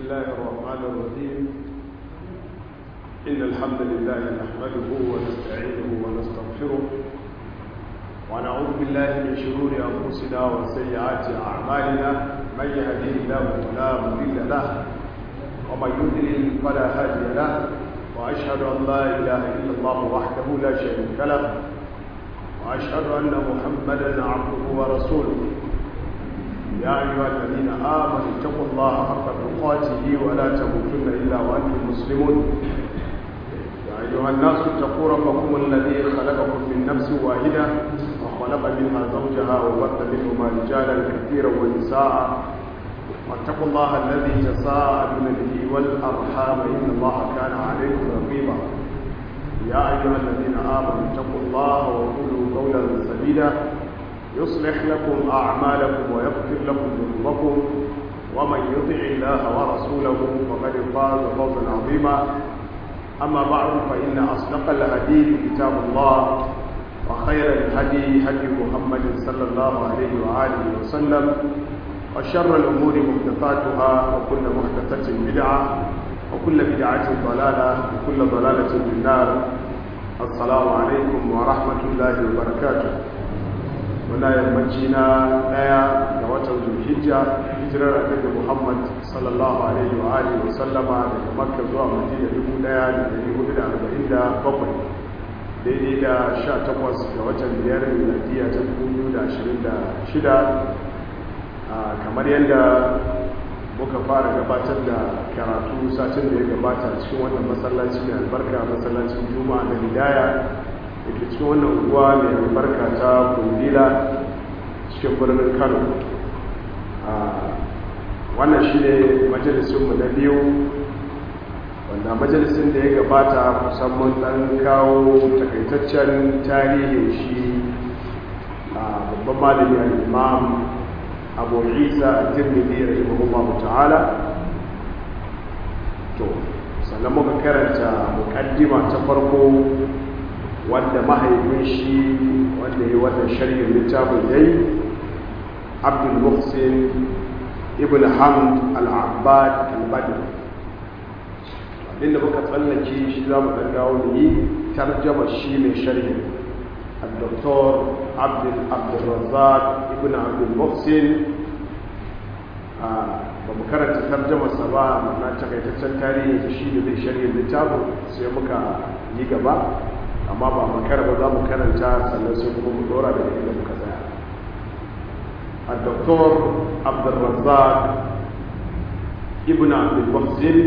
الله الرحمن الرحيم إن الحمد لله نحمده ونستعينه ونستغفره ونعوذ بالله من شرور أنفسنا وسيئات أعمالنا من يهديه الله فلا مضل له ومن يضلل فلا هادي له وأشهد أن لا إله إلا الله وحده لا شريك له وأشهد أن محمدا عبده ورسوله يا أيها الذين آمنوا اتقوا الله حق تقاته ولا تموتن إلا وأنتم مسلمون يا أيها الناس اتقوا ربكم الذي خلقكم من نفس واحدة وخلق منها زوجها وبث منهما رجالا كثيرا ونساء واتقوا الله الذي تساءلون به والأرحام إن الله كان عليكم رقيبا يا أيها الذين آمنوا اتقوا الله وقولوا قولا سديدا يصلح لكم أعمالكم ويغفر لكم ذنوبكم ومن يطع الله ورسوله فقد فاز فوزا عظيما أما بعد فإن أصدق الحديث كتاب الله وخير الهدي هدي محمد صلى الله عليه وآله وسلم وشر الأمور محدثاتها وكل محدثة بدعة وكل بدعة ضلالة وكل ضلالة في النار السلام عليكم ورحمة الله وبركاته muna yammaci na daya ga watan zulhijja hijirar annabi muhammad sallallahu alaihi wa alihi wa sallama daga makka zuwa madina dubu daya da dari hudu da arba'in da bakwai daidai da sha takwas ga watan biyar miladiya ta dubu biyu da ashirin da shida kamar yadda muka fara gabatar da karatu satin da ya gabata cikin wannan masallaci mai albarka masallacin juma'a na hidaya da ke cikin wannan unguwa mai albarka ta kundila cikin birnin kano wannan shi ne majalisunmu na biyu wanda majalisun da ya gabata musamman ɗan kawo takaitaccen tarihin shi a babban malami al-imam abu isa tirmidhi rahimahullahu ta'ala to sannan muka karanta mukaddima ta farko wanda mahaifin shi wanda ya wannan sharhin littafin yayi abdul muhsin ibn hamd al-abbad al-badr abinda muka tsallake shi za mu ɗan dawo da yi tarjama shi mai sharhin الدكتور عبد عبد الرزاق ابن عبد المحسن ba mu karanta tarjamarsa ba na takaitaccen tarihi shi da zai shirya littafin sai muka yi gaba amma ba makara ba za mu karanta sannan sai kuma mu dora da inda muka tsaya الدكتور عبد الرزاق ابن عبد المحسن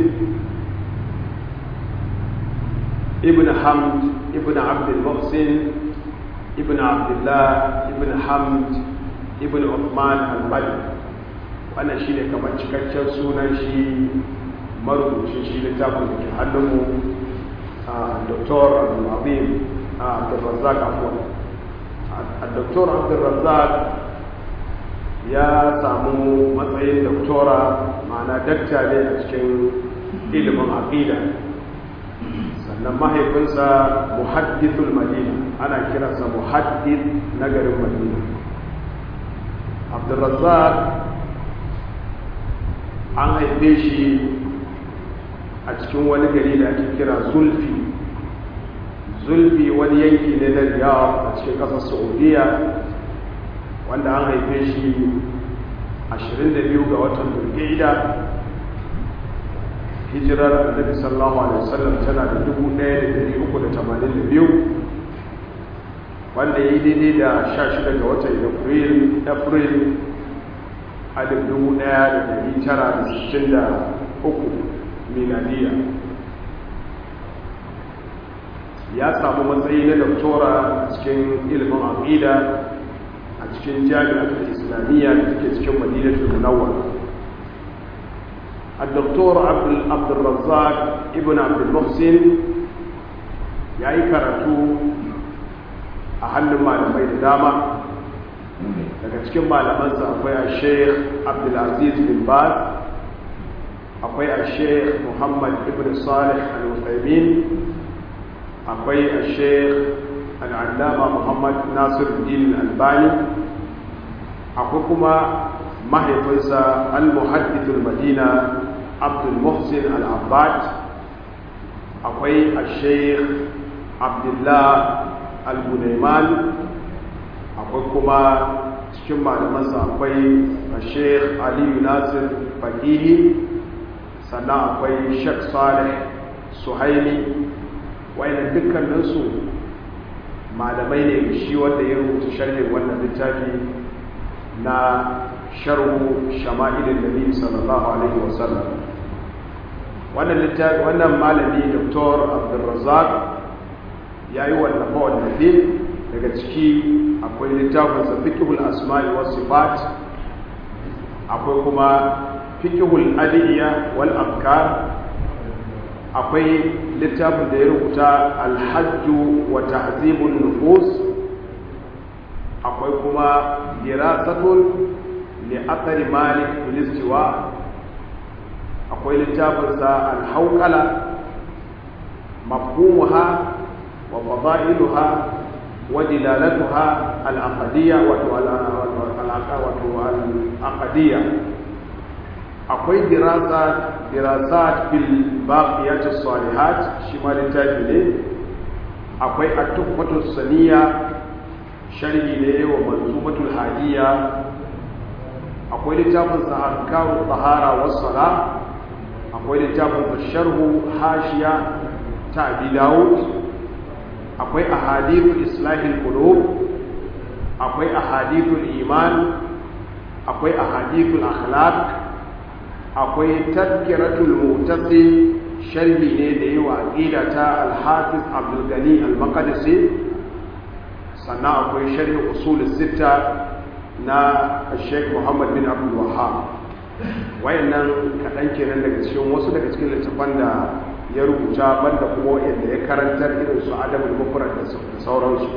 ابن حمد ابن عبد المحسن ابن عبد الله ابن حمد ابن عثمان البدر wannan shi ne kamar cikakken sunan shi marubucin shi littafin da ke hannunmu a dr abdulazim abdulrazak afuwa a dr abdulrazak ya samu matsayin doktora ma'ana dakta ne a cikin ilimin aqida sannan mahaifinsa muhaddithul madina ana kiransa muhaddith na garin madina abdulrazak an haife shi a cikin wani gari da ake kira zulfi zulfi wani yanki ne na riyadh a cikin ƙasar saudiya wanda an haife shi 22 ga watan turkiyya hijirar annabi sallallahu alaihi wasallam tana da 1382 wanda ya yi daidai da 16 ga watan april april alif dubu ɗaya da ɗari tara da sittin da uku miladiya ya samu matsayi na doktora cikin ilimin aqida a cikin jami'ar islamiyya da take cikin madinatul munawwar الدكتور عبد عبد الرزاق ابن عبد المحسن yayi karatu a hannun malamai da dama daga cikin malamansa akwai a sheikh abdulaziz bin baz akwai a sheikh muhammad ibn salih al-usaimin akwai a sheikh al'allama muhammad nasir din albani akwai kuma mahaifinsa al-muhaddithul madina abdul muhsin al-abbad akwai al-sheikh abdullah al-gunaiman akwai kuma cikin malamansa akwai al-sheikh aliyu nasir fakihi sannan akwai sheikh salih suhaili wayannan dukkaninsu malamai ne shi wanda ya rubuta sharhin wannan littafi na sharhu shama'ilin nabi sallallahu alaihi wasallam wannan littafi wannan malami dr abdulrazzaq ya yi wallafa wallafe daga ciki akwai littafin sa fiqhul asma'i was sifat akwai kuma fiqhul adiyya wal afkar akwai littafin da ya rubuta alhajju wa tahzibun nufus akwai kuma dirasatun li athari malik fil istiwa akwai littafin sa alhawqala mafhumuha wa fadailuha wa dilalatuha al-aqdiyya wa al-aqdiyya akwai dirasat dirasat fil baqiyatus salihat shi ma littafi ne akwai at-tuhfatus saniya sharhi ne wa manzumatul hadiya akwai littafin sa ahkamu tahara was sala akwai littafin sa sharhu hashiya ta abi daud akwai ahadithul islahil qulub akwai ahadithul iman akwai ahadithul akhlaq akwai tadkiratul mutasi sharhi ne da yawa aqida ta al-hafiz abdul gani al-maqdisi sannan akwai sharhi usul sita na Sheikh Muhammad bin Abdul Wahhab wayannan kadan kenan daga cikin wasu daga cikin littafan da ya rubuta banda kuma wayanda ya karantar irin su adabul mufrad da sauransu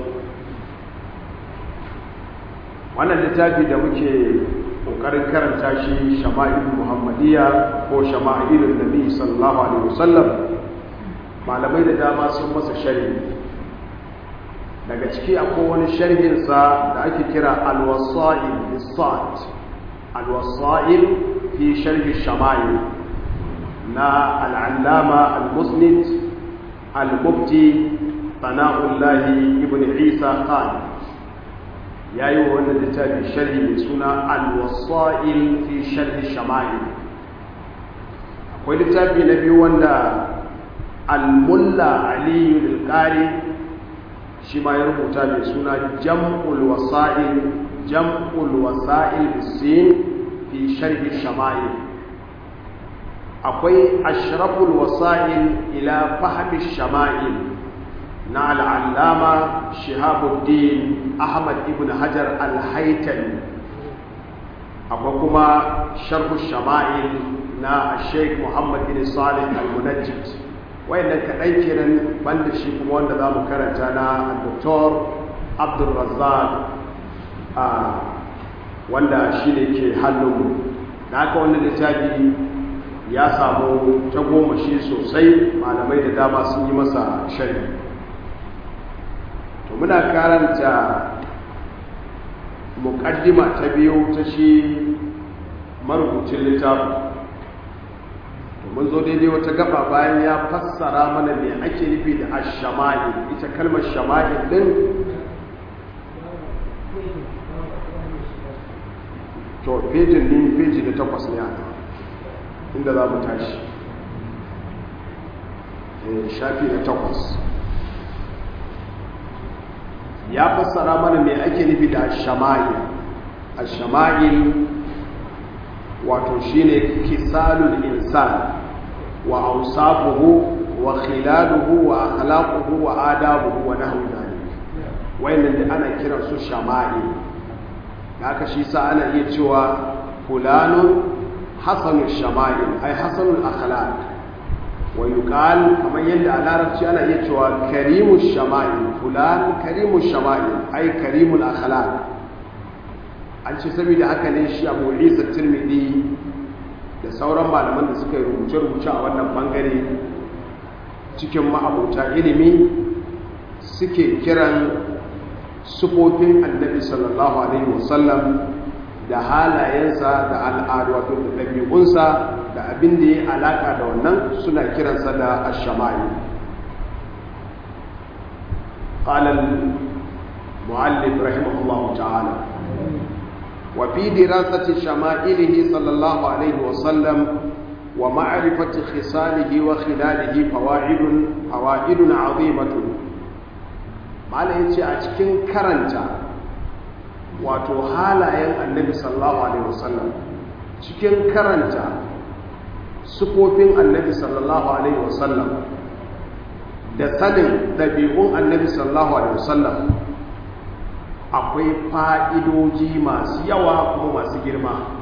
wannan littafi da muke kokarin karanta shi shama'il muhammadiyya ko shama'ilun nabi sallallahu alaihi wasallam malamai da dama sun masa sharhi daga ciki akwai wani sharhin sa da ake kira al-wasa'il bis-sa'd al-wasa'il fi sharh shama'il na al-allama al-musnid al-mufti sana'ullahi ibn isa khan ya yi wa wannan littafi sharhi mai suna al-wasa'il fi sharhi shama'il akwai littafi na biyu wanda al-mulla aliyu al-qari shi ma ya rubuta mai suna jam'ul wasa'il jam'ul wasa'il bisin fi sharhi shama'il akwai ashraful wasa'il ila fahmi shama'il na al'allama shihabuddin ahmad ibn hajar al-haitami akwai kuma sharhu shama'il na sheikh muhammad bin salih al-munajjid wayannan kaɗan kenan banda shi kuma wanda za mu karanta na dr abdulrazzaq wanda shi ne ke hannunmu da aka wannan littafi ya samu tagomashi sosai malamai da dama sun yi masa shari'a to muna karanta muƙaddima ta biyu ta shi marubucin littafin to mun zo daidai wata gaba bayan ya fassara mana me ake nufi da ashama'il ita kalmar shama'il din to fejin ni feji da takwas ne a inda za mu tashi shafi da takwas ya fassara mana mai ake nufi da shama'il shama'il wato shine kisalul insan wa awsafuhu wa khilaluhu wa akhlaquhu wa adabuhu wa nahwu dhalik wayannan da ana kiran su shama'il haka shi sa ana iya cewa fulanun hasanul shama'il ay hasanul akhlaq wa yuqal kamar yadda a larabci ana iya cewa karimu shama'il fulan karimu shama'il ay karimul akhlaq an ce saboda haka ne shi Abu Isa Tirmidhi da sauran malaman da suka yi rubuce-rubuce a wannan bangare cikin ma'abuta ilimi suke kiran sufofin annabi sallallahu alaihi wasallam da halayensa da al'adu wato da ɗabi'unsa da abin da ya alaka da wannan suna kiransa da ash-shama'il قال المؤلف رحمه الله تعالى وفي دراسة شمائله صلى الله عليه وسلم ومعرفة خصاله وخلاله فوائد فوائد عظيمة ما يجي أتكين كرنتا wato halayen annabi sallallahu alaihi wasallam cikin karanta sufofin annabi sallallahu alaihi wasallam da sanin ɗabi'un annabi sallallahu alaihi wasallam akwai fa'idoji masu yawa kuma masu girma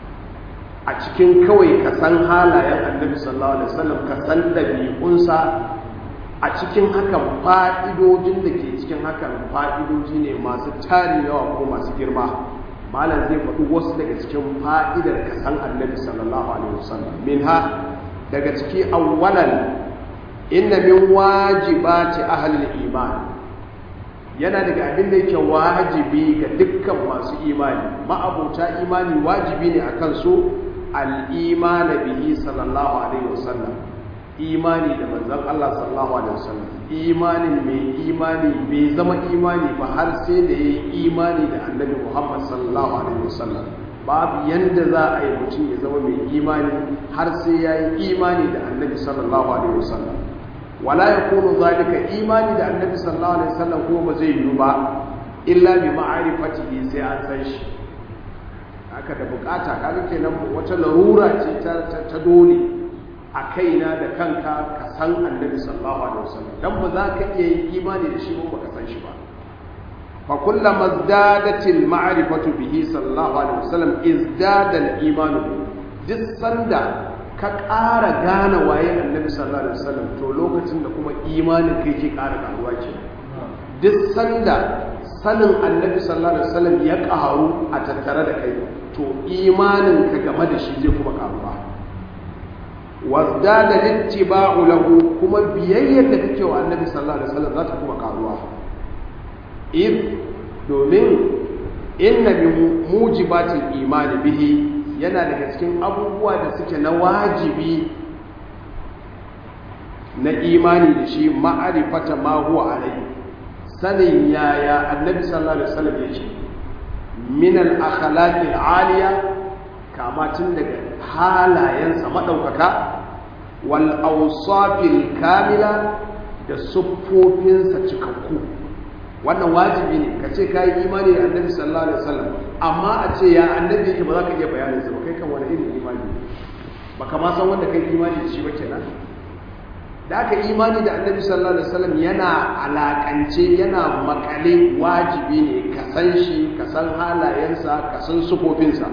a cikin kawai ka san halayen annabi sallallahu alaihi wasallam ka san ɗabi'unsa a cikin hakan fa'idojin da ke cikin hakan fa'idoji ne masu tari yawa ko masu girma malam zai faɗi wasu daga cikin fa'idar ka san annabi sallallahu alaihi wasallam min ha daga ciki awwalan inna min wajibati ahlil iman yana daga abin da yake wajibi ga dukkan masu imani ma'abuta imani wajibi ne akan su al-iman bihi sallallahu alaihi wasallam imani da manzon Allah sallallahu alaihi wasallam imanin mai imani bai zama imani ba har sai da yayi imani da annabi Muhammad sallallahu alaihi wasallam babu yanda za a yi mutum ya zama mai imani har sai yayi imani da annabi sallallahu alaihi wasallam wala yakunu zalika imani da annabi sallallahu alaihi wasallam kuma ba zai yiwu ba illa bi ma'rifatihi sai an san shi haka da bukata kaga kenan wata larura ce ta ta dole a kaina da kanka ka san annabi sallallahu alaihi wasallam dan ba za ka iya yin imani da shi ba ka san shi ba fa kullama izdadatil ma'rifatu bihi sallallahu alaihi wasallam izdada al-iman duk sanda ka ƙara gane waye annabi sallallahu alaihi wasallam to lokacin da kuma imanin kai ke ƙara ƙaruwa ke duk sanda sanin annabi sallallahu alaihi wasallam ya ƙaru a tattare da kai to imanin ka game da shi zai kuma ƙaruwa wazdada littiba'u lahu kuma biyayyar da kake wa annabi sallallahu alaihi wasallam za ta kuma ƙaruwa id domin inna min mujibatil imani bihi yana daga cikin abubuwa da suke na wajibi na imani da shi ma'arifata ma huwa alai sanin yaya annabi sallallahu alaihi wasallam yake min al-akhlaqi al-aliya kama tun daga halayensa madaukaka wal awsafil kamila da siffofinsa cikakku wannan wajibi ne ka ce ka yi imani da annabi sallallahu alaihi wasallam amma a ce ya annabi yake ba za ka iya bayanin sa ba kai kan wani irin imani ba ka ma san wanda kai imani da shi ba kenan da aka imani da annabi sallallahu alaihi wasallam yana alakance yana makale wajibi ne ka san shi ka san halayensa ka san sufofinsa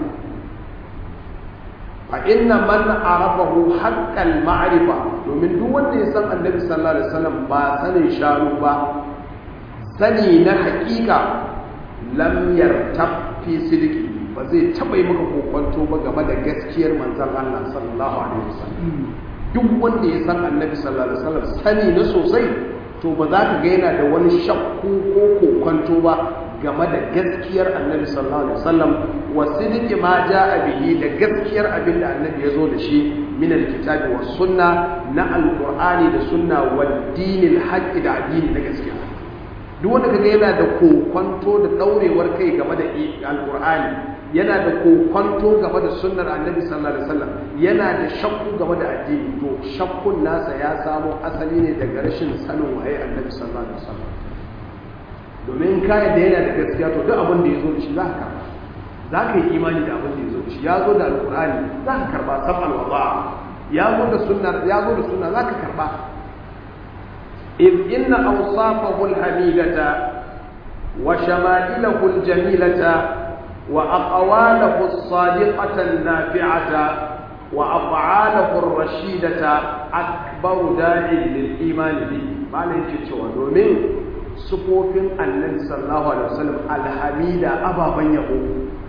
fa inna man arafahu haqqal ma'rifa domin duk wanda ya san annabi sallallahu alaihi wasallam ba sanin sharu ba sani na hakika lam yartab fi sidiki ba zai taba yi maka kokonto ba game da gaskiyar manzon Allah sallallahu alaihi wasallam duk wanda ya san annabi sallallahu alaihi wasallam sani na sosai to ba za ka ga yana da wani shakku ko kokonto ba game da gaskiyar annabi sallallahu alaihi wasallam wa sidiki ma jaa bihi da gaskiyar abin da annabi ya zo da shi min alkitabi was sunna na alqur'ani da sunna wa dinil haqqi da addini na gaskiya duk wanda kaga yana da kokonto da daurewar kai game da alqur'ani yana da kokonto game da sunnar annabi sallallahu alaihi wasallam yana da shakku game da addini to shakkun nasa ya samo asali ne daga rashin sanin waye annabi sallallahu alaihi wasallam domin ka da yana da gaskiya to duk abin da ya zo da shi za ka karba za ka yi imani da abin da ya zo da shi ya zo da alqur'ani za ka karba sabal wada ya zo da sunna ya zo da sunna za ka karba إذ إن أوصافه الحميدة وشمائله الجميلة وأقواله الصادقة النافعة وأفعاله الرشيدة أكبر داع للإيمان به ما لهيك تشوى دومين سفوفين النبي صلى الله عليه وسلم الحميدة أبا بنيه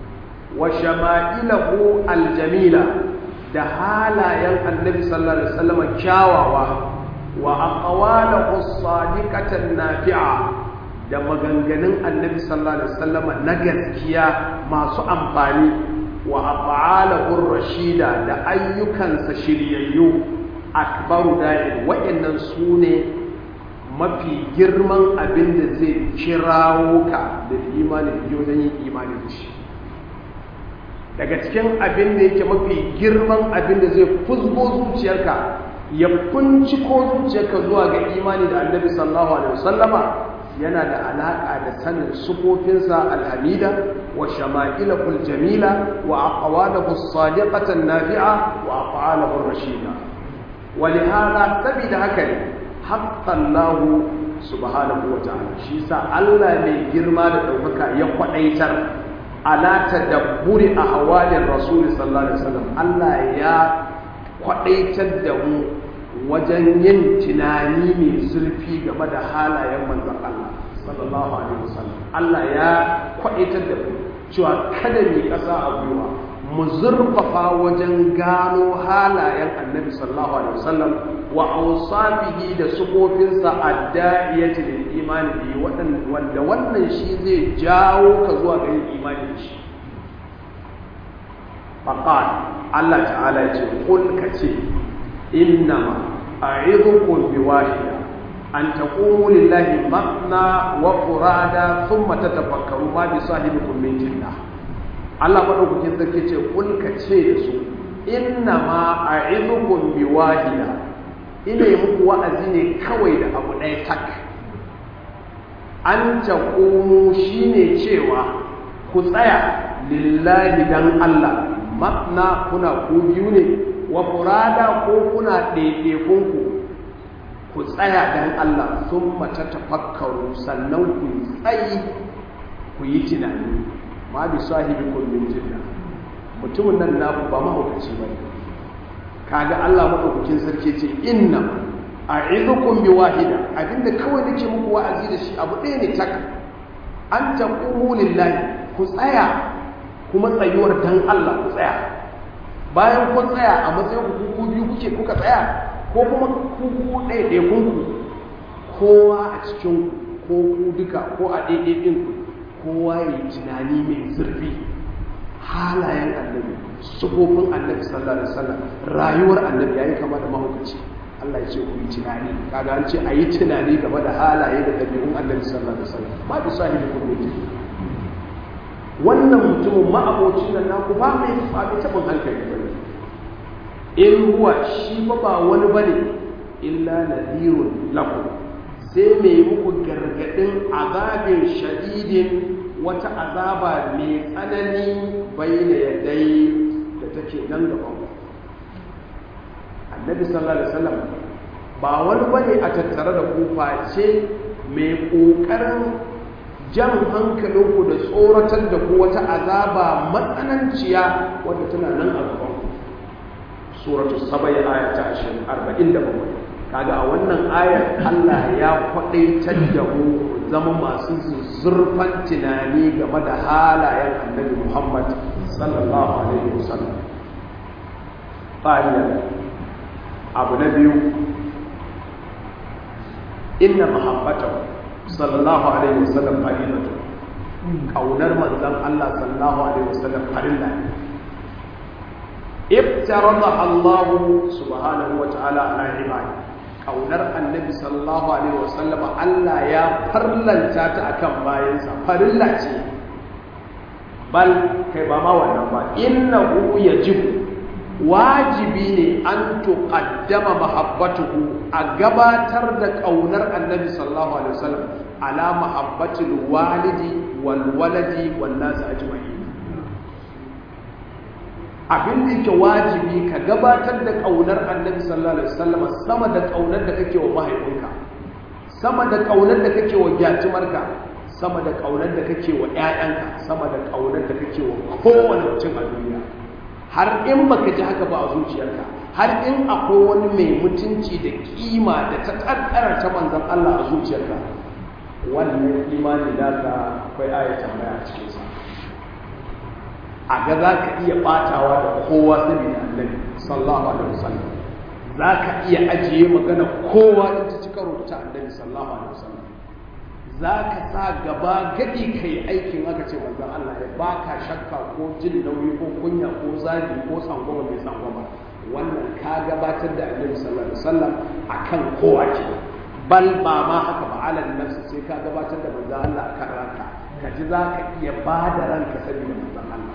وشمائله الجميلة دهالا ين النبي صلى الله عليه وسلم كاواوا wa aqwalahu as-sadiqatan nafi'a da maganganun annabi sallallahu alaihi wasallam na gaskiya masu amfani wa af'alahu rashida da ayyukansa shiryayyu akbaru da'in wa'annan sune mafi girman abin da zai kirawo ka da imani da wajen yin imani da shi daga cikin abin da yake mafi girman abin da zai fuzgo zuciyarka ya ko zuciyarka zuwa ga imani da annabi sallallahu alaihi wasallama yana da alaka da sanin sufofinsa alhamida wa shama'ilahul jamila wa aqwalahu as-sadiqatan nafi'a wa af'alahu ar-rashida wa lihada sabida haka ne haqqan lahu subhanahu wa ta'ala shi sa Allah mai girma da daukaka ya kwadaitar ala tadabburi ahwalin rasul sallallahu alaihi wasallam Allah ya kwadaitar da mu wajen yin tunani mai zurfi game da halayen manzon Allah sallallahu alaihi wasallam Allah ya kwadaitar da mu cewa kada mu kasa a gwiwa mu zurfafa wajen gano halayen annabi sallallahu alaihi wasallam wa awsafihi da sufofinsa adda'iyati lil imani bi wanda wannan shi zai jawo ka zuwa ga yin imani da shi faqal Allah ta'ala ya ce kul kace innama a'idukum biwahida an taqumu lillahi matna wa furada thumma tatafakkaru ma bi sahibikum min jinnah Allah madaukakin sarki ce kul kace da su innama a'idukum biwahida ina yi muku wa'azi ne kawai da abu ɗaya tak an taqumu shine cewa ku tsaya lillahi dan Allah matna kuna ku biyu ne wa furada ko kuna ɗaiɗaikunku ku tsaya dan Allah sun mata tafakkaru sannan ku tsayi ku yi tunani ma bi sahibi kullum jinna mutumin nan naku ba mahaukaci ba kaga Allah madaukakin sarki ce inna a'idukum bi wahida abinda kawai nake muku wa'azi da shi abu ɗaya ne tak an taqumu lillahi ku tsaya kuma tsayuwar dan Allah ku tsaya bayan kun tsaya a matsayin ku ku biyu kuke kuka tsaya ko kuma ku ku ɗaya ɗaya kun ku kowa a cikin ko ku duka ko a ɗaya ɗin ku kowa ya yi tunani mai zurfi halayen annabi sufofin annabi sallallahu alaihi wasallam rayuwar annabi yayi kama da mahaukaci Allah ya ce ku yi tunani kaga an ce a yi tunani game da halaye da ɗabi'un annabi sallallahu alaihi wasallam ba bi sahibi kun ne wannan mutumin ma'abocin nan naku ba mai ba mai tabin hankali ba in huwa shi ba ba wani bane illa nadirun lakum sai mai muku gargadin azabin shadidin wata azaba mai tsanani bayyana yadai da take nan gaban annabi sallallahu alaihi wasallam ba wani bane a tattare da ku face mai kokarin jan hankalinku da tsoratar da ku wata azaba matsananciya wadda tana nan a gaban ku suratu sabai aya ta 47 kaga a wannan ayar Allah ya kwadaitar da mu zama masu zurfan tunani game da halayen annabi Muhammad sallallahu alaihi wasallam fa'ila abu na biyu inna mahabbatahu sallallahu alaihi wasallam farilatu kaunar manzon Allah sallallahu alaihi wasallam farilla ne ibtarada Allah subhanahu wa ta'ala ala ibadi kaunar annabi sallallahu alaihi wasallam Allah ya farlanta ta akan bayansa farilla ce bal kai ba ma wannan ba innahu yajibu wajibi ne an tuqaddama mahabbatuhu a gabatar da kaunar annabi sallallahu alaihi wasallam ala mahabbatil walidi wal waladi wan nas ajma'in abin da yake wajibi ka gabatar da kaunar annabi sallallahu alaihi wasallam sama da kaunar da kake wa mahaifinka sama da kaunar da kake wa gyatumarka sama da kaunar da kake wa ƴaƴanka sama da kaunar da kake wa kowane mutum a duniya har in baka ji haka ba a zuciyarka har in akwai wani mai mutunci da kima da ta kaddara ta manzon Allah a zuciyarka wannan imani naka akwai ayatan mai a cikin sa a ga za ka iya batawa da kowa saboda annabi sallallahu alaihi wasallam za ka iya ajiye magana kowa in ta ci karo ta annabi sallallahu alaihi wasallam za ka sa gaba gadi ka yi aikin aka ce manzan Allah ya ba ka shakka ko jin nauyi ko kunya ko zabi ko tsangwama mai tsangwama wannan ka gabatar da annabi sallallahu alaihi wasallam akan kowa ke bal ba ma haka ba alal nafsi sai ka gabatar da manzan Allah akan ranka ka ji za ka iya ba da ranka saboda manzan Allah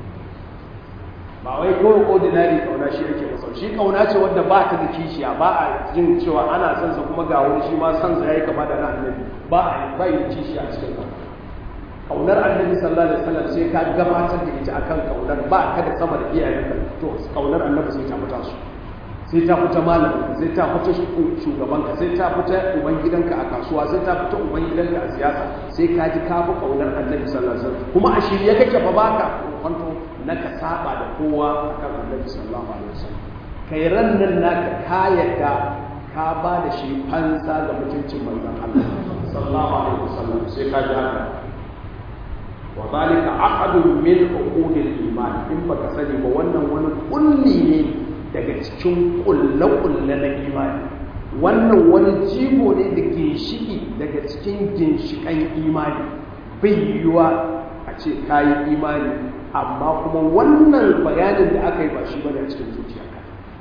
ba wai kawai ordinary kauna shi ake masa shi kauna ce wadda ba ta da kishiya ba a jin cewa ana son sa kuma ga wani shi ma son sa yayi kama da na annabi ba a ba yi kishiya a cikin ka kaunar annabi sallallahu alaihi wasallam sai ka gabatar da ita akan kaunar ba ka da sama da iyayenka to kaunar annabi sai ta fita su sai ta fita malamin sai ta fita shugabanka sai ta fita uban gidanka a kasuwa sai ta fita uban gidanka a siyasa sai ka ji ka fi kaunar annabi sallallahu alaihi wasallam kuma a shirye kake fa baka kwanto na ka saba da kowa akan annabi sallallahu alaihi wasallam kai ran nan naka ka yadda ka ba da shi fansa ga mutuncin manzon Allah sallallahu alaihi wasallam sai ka ji haka wa zalika aqadu min uqudil iman in baka sani ba wannan wani kulli ne daga cikin kulle-kulle na imani wannan wani jigo ne da ginshiki daga cikin ginshikan imani bai yiwuwa a ce kayi imani amma kuma wannan bayanin da aka yi ba shi bane a cikin zuciyarka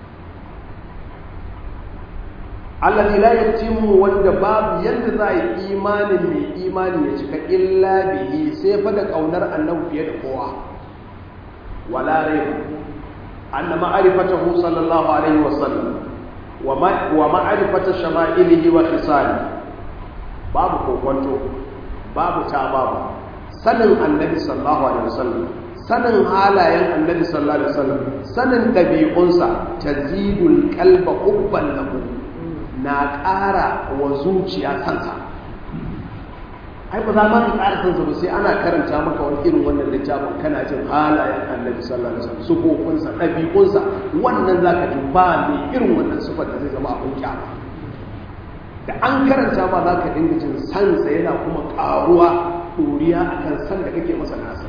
allazi la yatimu wanda babu yadda za a yi imanin mai imani ya cika illa bihi sai fa da kaunar annabi fiye da kowa wala raiba anna ma'rifatahu sallallahu alaihi wasallam wa ma'rifata shama'ilihi wa khisali babu kokonto babu ta babu sanin annabi sallallahu alaihi wasallam sanin halayen annabi sallallahu alaihi wasallam sanin dabi'unsa tazidul qalba hubban lahu na ƙara wa zuciya kansa ai ba za ma ka ƙara kansa ba sai ana karanta maka wani irin wannan littafin kana jin halayen annabi sallallahu alaihi wasallam sufofinsa ɗabi'unsa wannan za ka ji ba mai irin wannan sufar da zai zama abin kyama da an karanta ma za ka dinga jin sansa yana kuma ƙaruwa ɗoriya a kan san da kake masa nasa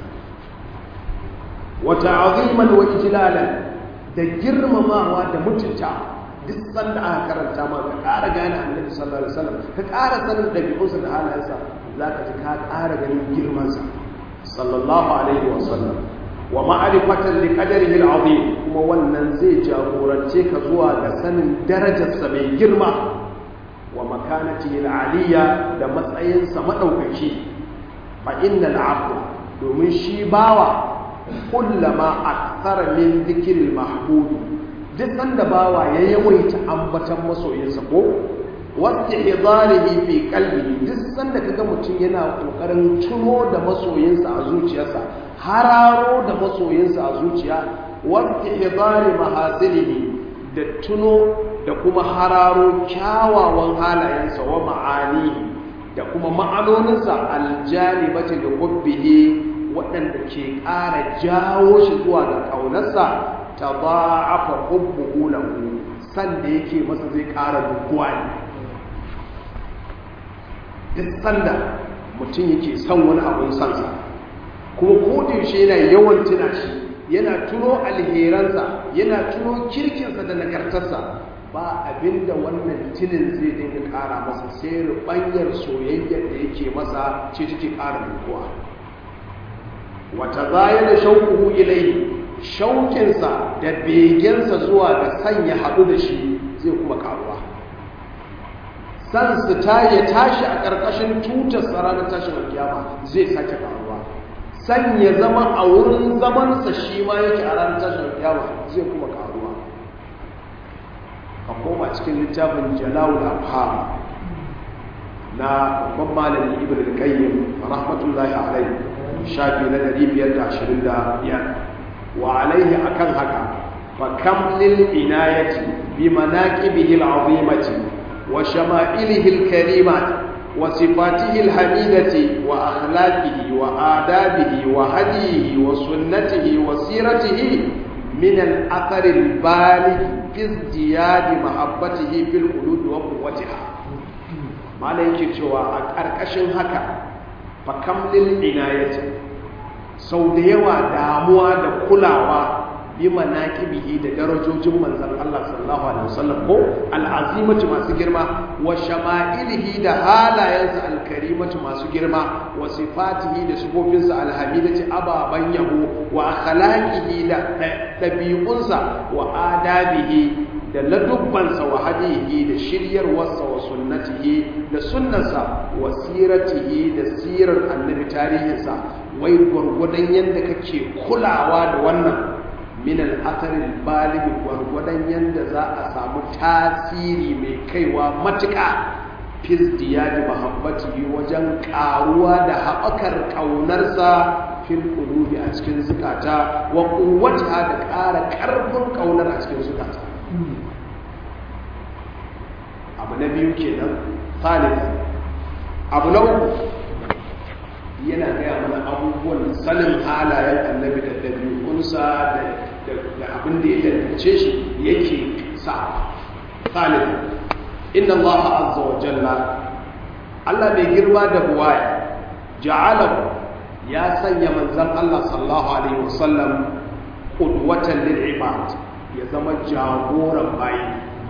wata aziman wa ijlalan da girmamawa da mutunta duk sanda aka karanta ma ka ƙara gane annabi sallallahu alaihi wasallam ka ƙara sanin ɗabi'unsa da halayensa za ka ji ka ƙara ganin girmansa sallallahu alaihi wasallam wa ma'arifatan li qadarihi al-azim kuma wannan zai jagorance ka zuwa ga sanin darajarsa mai girma wa makanatihi al-aliyya da matsayinsa madaukaki fa innal 'abda domin shi bawa kullama akthara min dhikril mahbub duk sanda bawa ya yawaita ambatan masoyinsa ko wata hidarihi fi qalbihi duk sanda kaga mutum yana kokarin tuno da masoyinsa a zuciyarsa hararo da masoyinsa a zuciya wata hidari mahasilihi da tuno da kuma hararo kyawawan halayensa wa ma'ani da kuma ma'anoninsa aljalibati da hubbihi waɗanda ke ƙara jawo shi zuwa ga ƙaunarsa ta ba'afa hubbuhu lahu sanda yake masa zai ƙara dukuwa ne duk sanda mutum yake son wani abun sansa kuma kodin shi yana yawan tuna shi yana tuno alheransa yana tuno kirkinsa da nagartarsa ba abinda wannan tunin zai dinga ƙara masa sai rubanyar soyayyar da yake masa ce take ƙara dukuwa wata zaya da shaukuhu ilai shaukinsa da begensa zuwa ga sanya haɗu da shi zai kuma ƙaruwa san su ta ya tashi a ƙarƙashin tutar ranar tashin alkiyama zai sake ƙaruwa san ya zama a wurin zamansa shi ma yake a ranar tashin alkiyama zai kuma ƙaruwa a koma cikin littafin jalawul afham na babban malami ibn al-qayyim rahmatullahi alayhi shafi na 525 wa alaihi akan haka fa kam lil inayati bi manaqibihi al'azimati wa shama'ilihi al-karimat wa sifatihi al-hamidati wa akhlaqihi wa adabihi wa hadihi wa sunnatihi wa siratihi min al-athar al-baligh fi izdiyad mahabbatihi fil qulub wa quwwatiha malai yake cewa a karkashin haka fa kam lil inayati sau da yawa damuwa da kulawa bi manaqibihi da darajojin manzon Allah sallallahu alaihi wasallam ko al'azimatu masu girma wa shama'ilihi da halayensa alkarimatu masu girma wa sifatihi da sifofinsa alhamidati ababan yabo wa akhlaqihi da dabi'unsa wa adabihi da ladubbansa wa hadihi da shiryarwarsa wa sunnatihi da sunnarsa wa siratihi da sirar annabi tarihinsa wai gwargwadon yadda kake kulawa da wannan min al'atarin baligi gwargwadon yadda za a samu tasiri mai kaiwa matuƙa fizdiya da mahabbati wajen ƙaruwa da haɓakar ƙaunarsa fil ƙulubi a cikin zukata wa ƙuwata da ƙara ƙarfin ƙaunar a cikin zukata abu na biyu kenan salif abu na uku yana gaya mana abubuwan sanin halayen annabi da ɗabi'unsa da abin da ya dandace shi yake sa salif inna allaha azza wa jalla Allah mai girma da buwaya ja'alahu ya sanya manzon Allah sallallahu alaihi wasallam qudwatan lil ibad ya zama jagoran bayi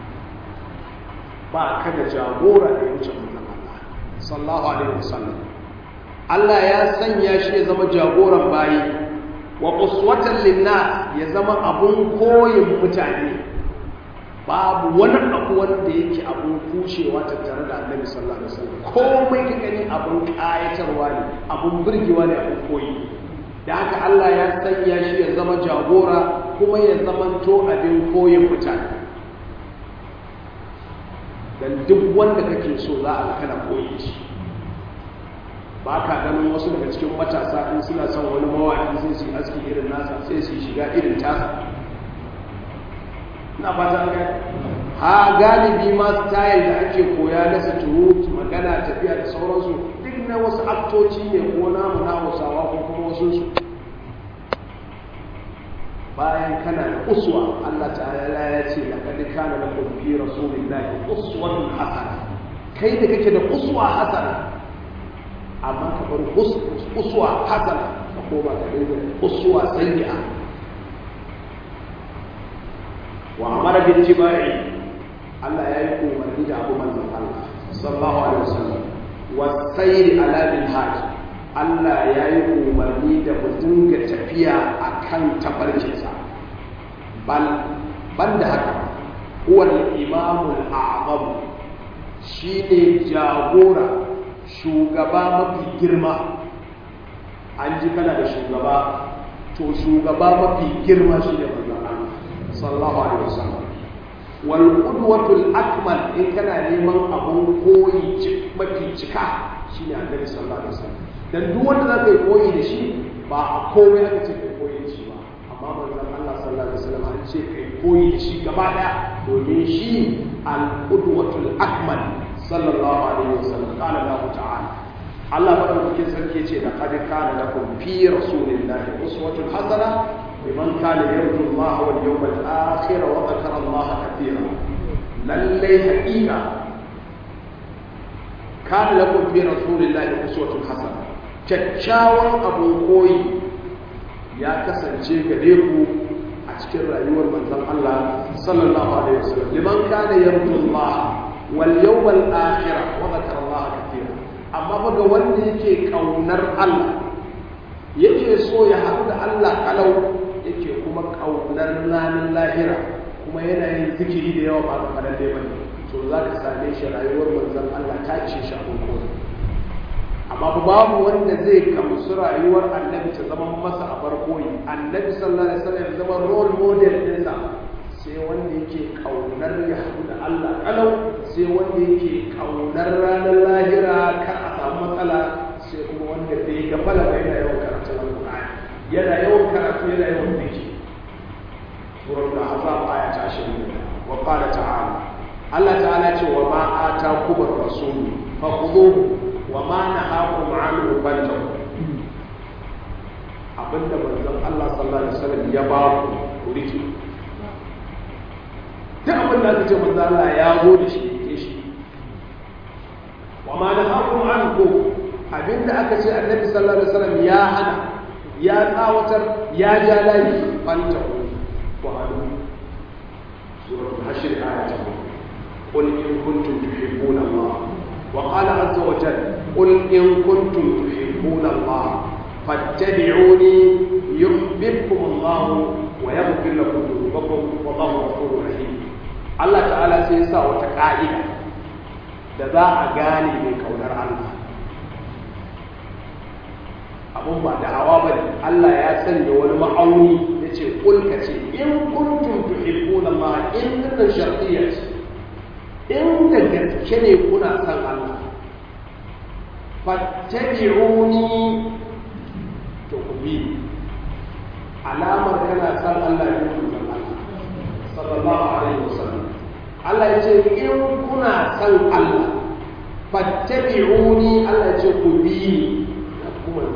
ba ka da jagora da ya wuce manzon Allah sallallahu alaihi wasallam Allah ya sanya shi ya zama jagoran bayi wa uswatan linnas ya zama abun koyin mutane babu wani abu wanda yake abun kushewa tattare da Annabi sallallahu alaihi wasallam komai ka gani abun kayatarwa ne abun burgewa ne abun koyi da haka Allah ya sanya shi ya zama jagora kuma ya zamanto abin koyin mutane dan duk wanda kake so za a kana koyi shi ba ka ganin wasu daga cikin matasa in suna son wani mawaƙi sai su yi aski irin nasa sai su shiga irin tasa ina fata ga ha galibi ma style da ake koya na suturu magana tafiya da sauransu duk na wasu aktoci ne ko namu na hausawa ko kuma wasu su bayan kana da uswa Allah ta'ala ya ce laqad kana lakum fi rasulillahi uswatun hasana kai da kake da uswa hasana amma ka bar uswa hasana ka koma ka dinga uswa sayyi'a wa amara bil tibai Allah ya yi umarni da abu manzon Allah sallallahu alaihi wasallam wa sayri ala bil hajj Allah ya yi umarni da mu dinga tafiya akan tabarkinsa bal banda haka huwa al-imamul a'zam shine jagora shugaba mafi girma an ji kana da shugaba to shugaba mafi girma shi ne manzon Allah sallallahu alaihi wasallam wal qudwatul akmal in kana neman abun koyi mafi cika shine annabi sallallahu alaihi wasallam dan duk wanda zaka yi koyi da shi ba a komai aka ce kai koyi da shi ba amma manzon Allah sallallahu alaihi wasallam an ce kai koyi da shi gaba daya domin shi al qudwatul akmal sallallahu alaihi wasallam qala Allah ta'ala Allah madaukakin sarki ce da qad kana lakum fi rasulillahi uswatun hasana liman kana yarju Allah wal yawmal akhir wa dhakara Allah katira lalle haqiqa kana lakum fi rasulillahi uswatun hasana kyakkyawan abun koyi ya kasance gare ku a cikin rayuwar manzon Allah sallallahu alaihi wasallam liman kana yarju Allah wal yawmal akhir wa dhakara Allah katira amma fa ga wanda yake kaunar Allah yake so ya haɗu da Allah kalau yake kuma kaunar ranar lahira kuma yana yin zikiri da yawa ba ga fadan dai bane to za ka same shi rayuwar manzon Allah ta ce shi abin koyi amma babu wanda zai gamsu rayuwar annabi ta zama masa a koyi annabi sallallahu alaihi wasallam ya zama role model ɗinsa sai wanda yake kaunar ya haɗu da Allah kalau sai wanda yake kaunar ranar lahira kar a samu matsala sai kuma wanda bai ga bala ba yana yawan karatu alqur'ani yana yawan karatu yana yawan zikiri suratul ahzab aya ta 20 wa qala ta'ala Allah ta'ala ce wa ma atakum ar-rasul fakhudhuhu wa ma nahakum anhu fantahu abinda manzon Allah sallallahu alaihi wasallam ya ba ku riki duk abin da aka ce manzo Allah ya zo da shi ke shi wa ma nahakum anhu abinda aka ce annabi sallallahu alaihi wasallam ya hana ya tsawatar ya ja layi fanta وهذا سورة الحشر آية قل إن كنتم تحبون الله وقال عز وجل قل إن كنتم تحبون الله فاتبعوني يحببكم الله ويغفر لكم ذنوبكم والله غفور رحيم الله تعالى سيسا وتقاعدة da za a gane mai kaunar Allah abun ba da hawa bane Allah ya sanya wani ma'auni ya ce kulka ce in kuntum tuhibbuna Allah in dinnan shartiyya ce in da gaske ne kuna son Allah fattabi'uni to ku bi alamar kana son Allah ne ku san Allah sallallahu alaihi wasallam Allah ya ce in kuna son Allah fattabi'uni Allah ya ce ku bi ni kuma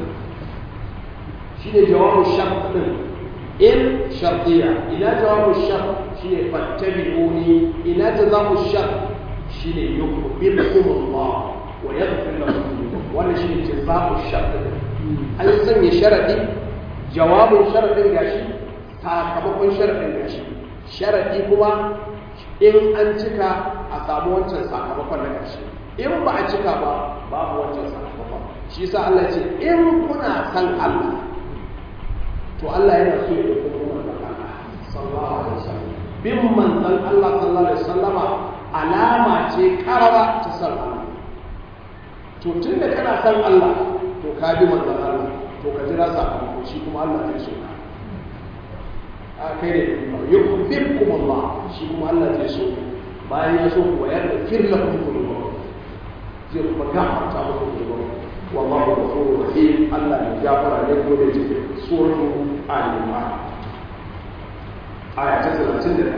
shi ne jawabin shart din in shartiya ina jawabin shart shi ne fattabi'uni ina jazamu shart shi ne yuhibbukum Allah wa yaghfir lakum dhunubakum wannan shi ne jazamu shart din an sanya sharadi jawabin sharadin gashi sakamakon sharadin gashi sharadi kuma in an cika a samu wancan sakamakon na gashi in ba a cika ba babu wancan sakamakon shi sa Allah ce in kuna san Allah to Allah yana so ya dauko kuma manzon Allah sallallahu alaihi wasallam bin manzon Allah sallallahu alaihi wasallama alama ce karara ta san Allah to tunda kana san Allah to ka bi manzon Allah to ka jira sakamako shi kuma Allah zai so ka a kai ne yuhibbukum Allah shi kuma Allah zai so bayan ya so ku ya yaghfir lakum dhunubakum zai kuma gafarta muku dhunubakum والله غفور رحيم الله يغفر لكم ويجزي سورة آل عمران آية 31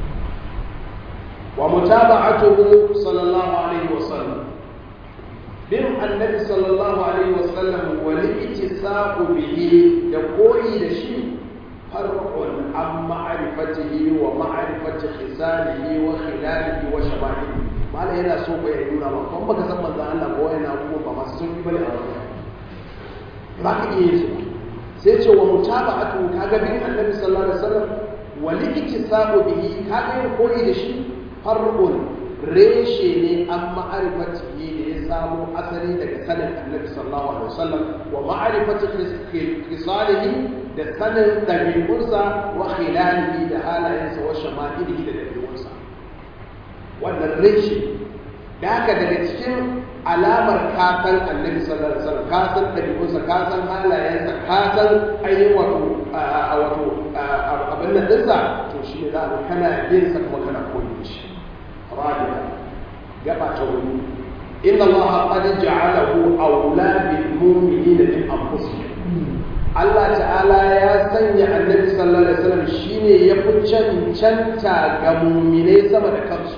ومتابعته صلى الله عليه وسلم bin annabi sallallahu alaihi wasallam wal ittisaqu bihi da koyi da shi farqun an ma'rifatihi wa ma'rifati khisalihi wa khilalihi wa shamalihi mala yana so ko ya nuna ba kuma baka san manzon Allah ko yana abubuwa ba masu sun bane a wannan ba ka iya su sai ce wa mutaba'atu kaga bin annabi sallallahu alaihi wasallam wal ittisaqu bihi kaga yin koyi da shi farqun reshe ne an ma'arifatihi da ya samo asali daga sanin annabi sallallahu alaihi wasallam wa ma'arifati khisalihi da sanin dabi'unsa wa khilalihi da halayensa wa shama'ilihi da dabi'unsa wannan reshe da haka daga cikin alamar kasan annabi sallallahu alaihi wasallam kasan dabi'unsa kasan halayensa kasan ainihin wato wato abin nan dinsa to shi ne za a kana yin sa kuma kana koyi shi رابعا جبع تقول إن الله قد جعله أولى بالمؤمنين من أنفسهم Allah ta'ala ya sanya annabi sallallahu alaihi wasallam shine ya fi cancanta ga muminai sama da kansu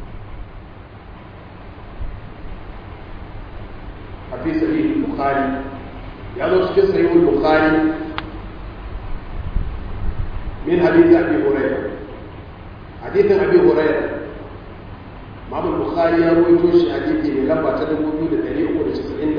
a fi sahih bukhari ya zo cikin sahih bukhari min hadith abi hurairah hadithin abi hurairah Imam Bukhari ya rawaito shi hadisi mai lamba ta 2399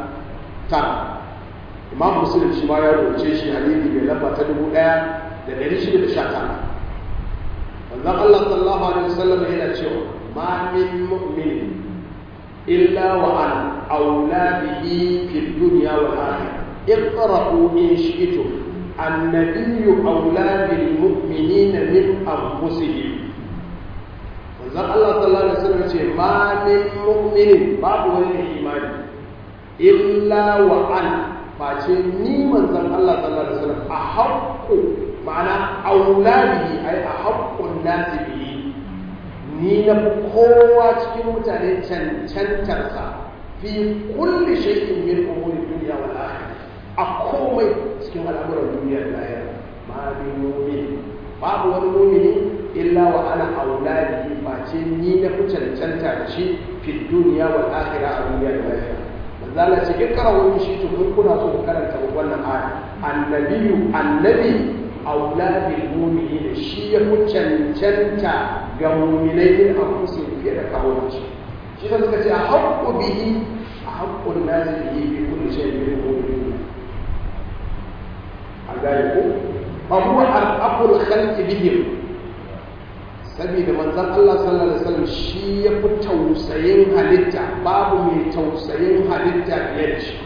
Imam Muslim shi ma ya rawaito shi hadisi mai lamba ta 1619 Manzon Allah sallallahu alaihi wasallam yana cewa ma min mu'min illa wa ana aula bihi fid dunya wal akhirah اقرأوا إن شئتم النبي أولى بالمؤمنين من أنفسهم manzon Allah sallallahu alaihi wasallam ce ma min mu'minin babu wani mai imani illa wa an face ni manzon Allah sallallahu alaihi wasallam a haqqu ma'ana auladihi ai a haqqun nasi bihi ni na kowa cikin mutane cancantarsa fi kulli shay'in min umuri dunya wal akhirah a komai cikin al'amuran duniya da lahira ma min mu'min babu wani mu'mini illa wa ana auladihi face ni na fi cancanta da shi fi duniya wal akhirah a duniya da lafiya manzo Allah ce ikra wa shi to kun kuna so ku karanta wannan aya annabiyu annabi auladil mu'minin shi ya fi cancanta ga mu'minai din a kusa fiye da kawo shi shi da suka ce a haqqu bihi a haqqun nasi bihi bi kulli shay'in min umuri an gane ko fa huwa arqabul khalqi bihim saboda manzon Allah sallallahu alaihi wasallam shi ya fi tausayin halitta babu mai tausayin halitta fiye da shi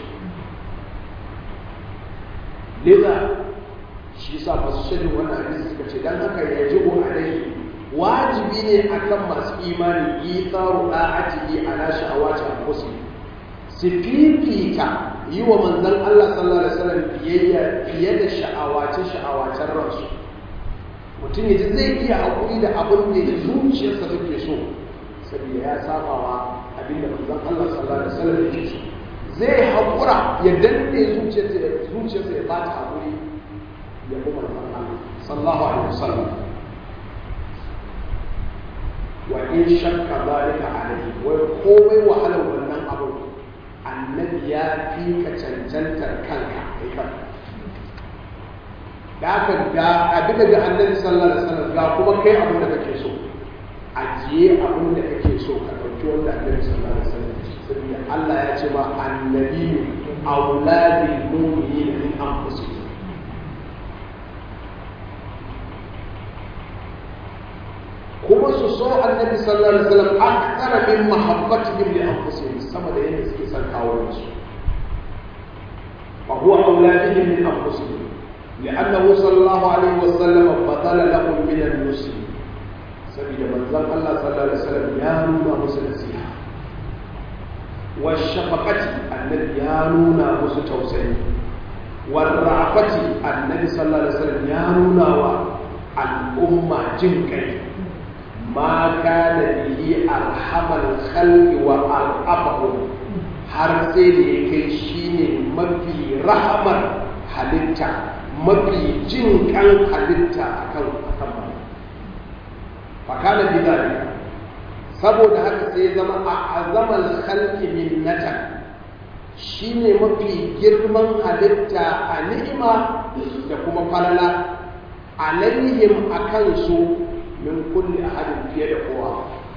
liza shi sa masu shirin wannan hadisi suka ce dan haka ya ji alaihi wajibi ne akan masu imani itharu da'atihi ala sha'awati anfusihim su fifita yi wa manzon Allah sallallahu alaihi wasallam biyayya fiye da sha'awace sha'awacen ransu mutum ya ji zai iya haƙuri da abin da ya zuciyarsa take so saboda ya saba wa abin da manzon Allah sallallahu alaihi wasallam yake so zai haƙura ya danne zuciyarsa ya zuciyarsa ya bata haƙuri ya bi manzon Allah sallallahu alaihi wasallam wa in shakka zalika alaihi wai komai wahalar wannan abin annabi ya fi ka cancantar kanka kai kanka da aka ga abin da annabi sallallahu alaihi wasallam ga kuma kai abin da kake so ajiye abin da kake so ka dauki wanda annabi sallallahu alaihi wasallam ya ce saboda Allah ya ce ma annabi auladil mu'minina min anfusihim kuma su so annabi sallallahu alaihi wasallam akthara min mahabbatihim li anfusihim sama da yadda suke son kawo su fa huwa auladihim min anfusihim لأنه صلى الله عليه وسلم بطل لهم من النصر سبيل من ذن الله صلى الله عليه وسلم يانونا مسلسيها والشفقة النبي يانونا مستوسعين والرعفة النبي صلى الله عليه وسلم يانونا والأمة جنكي ما كان به أرحم الخلق وأرأفهم har sai da ya kai shi ne mafi rahamar halitta mafi jin kan halitta a kan akan fakana bidari saboda haka sai zama a azamal khalqi minnatan shine mafi girman halitta a ni'ima da kuma falala alaihim akan su min kulli ahadin fiye da kowa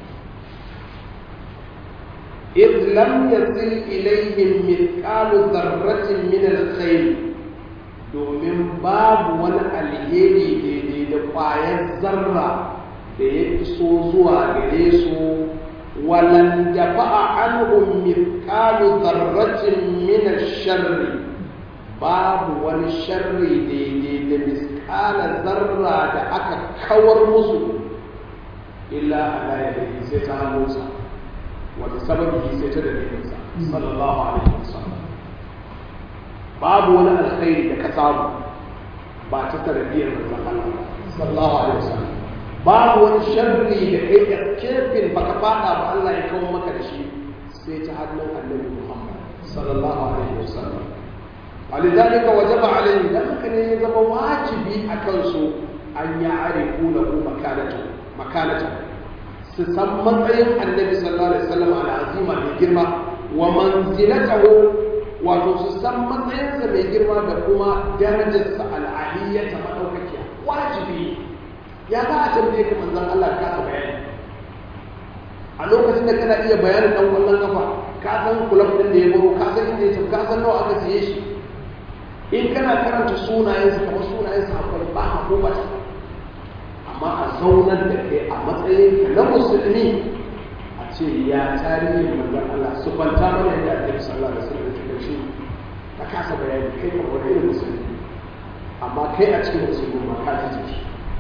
إذ لم يصل إليهم مثقال ذرة من الخير domin babu wani alheri daidai da ƙwayar zarra da ya iso zuwa gare su walan da fa'a anhum mithqalu dharratin min ash-sharri babu wani sharri daidai da misqala zarra da aka kawar musu illa ala yadihi sai ta hannunsa wata sababi sai ta dalilinsa sallallahu alaihi wasallam babu wani alkhairi da ka samu ba ta tarbiyyar manzon Allah sallallahu alaihi wasallam babu wani sharri da kai da kefin baka fada ba Allah ya kawo maka da shi sai ta hannun annabi Muhammad sallallahu alaihi wasallam ولذلك وجب عليهم ذلك ne ya zama wajibi a kansu an ya arifu lahu makanatu makanatu su san matsayin annabi sallallahu alaihi wasallam al'azima mai girma wa manzilatahu wato su san matsayinsa mai girma da kuma darajarsa al'aliyyata madaukakiya wajibi ya za a tambaye ka manzon Allah ka ka bayani a lokacin da kana iya bayanin dan wannan kafa ka san kulab din da ya baro ka san inda ya ka san nawa aka siye shi in kana karanta sunayensa kamar sunayensa akwai ba a ko ba amma a zaunar da kai a matsayin na musulmi a ce ya tarihin manzon Allah su kwanta mana yadda Annabi sallallahu alaihi wasallam ya shi ka kasa bayani kai ka wani irin musulmi amma kai a cikin musulmi ma ka ji jiki